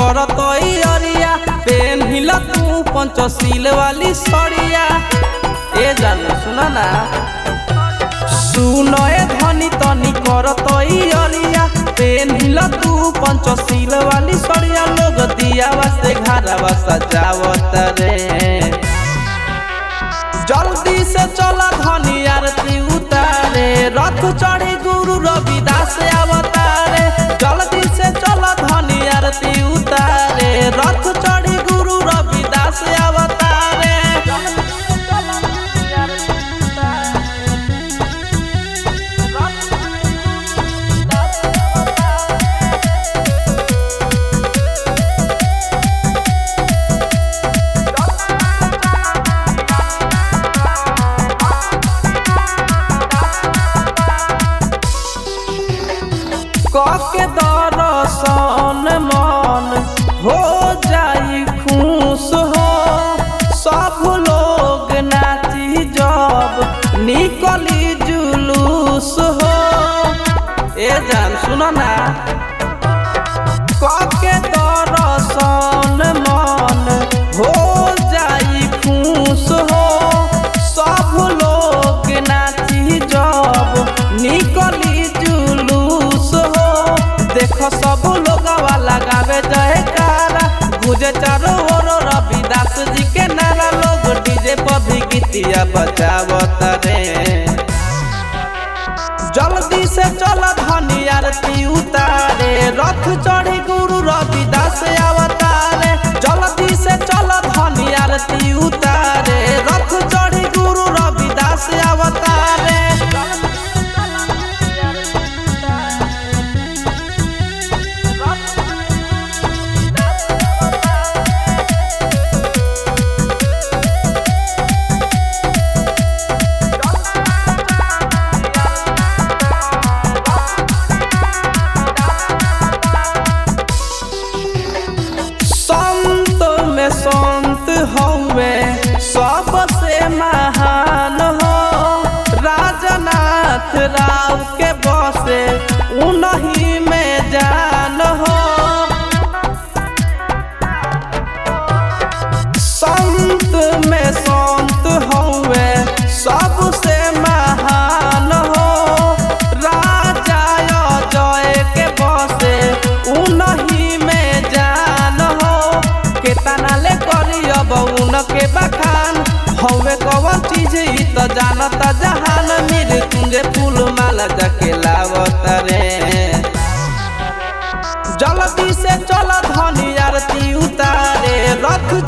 करत अरिया पेन हिल तू पंचशील वाली सड़िया ए जानू सुना ना सुनो ए धनी तनी करत अरिया पेन हिल तू पंचशील वाली सड़िया लोग दिया वास्ते घरवा सजावत रे जल्दी से चला धनी आरती उतारे रथ चढ़ी गुरु रविदास अवतारे जल्दी से चला धनी आरती उतारे रथ चढ़ी गुरु रविदास अवतारे कके दरसन मन हो जाई खुश हो सब लोग नाची जब निकली जुलूस हो ए जान सुनो ना कके दरसन मन हो जाई खुश हो सब लोग नाची जब निकली जुलूस हो देखो सब लोग लगावे जयकारा गुजे चारो ओर रविदास जी के नारा लोग डीजे पर भी गीतिया बजावत रे जल्दी से चल धनी आरती उतारे रथ चढ़ी गुरु रविदास अवतारे जल्दी से चल धनी आरती उतारे रथ चढ़ी गुरु रविदास अवतारे संत में संत हौवे सबसे महान हो राजनाथ राव के बसे उन्हीं में जान हो संत में संत हौवे सबसे महान हो राजा जय के बसे उन्हीं में जान हो केतना ले करी अब उनके बखान हौवे कवन चीज ई त जानता जहान मेरे तुंगे फूल माला जाके लावत रे जल्दी से चल धनी आरती उतारे रथ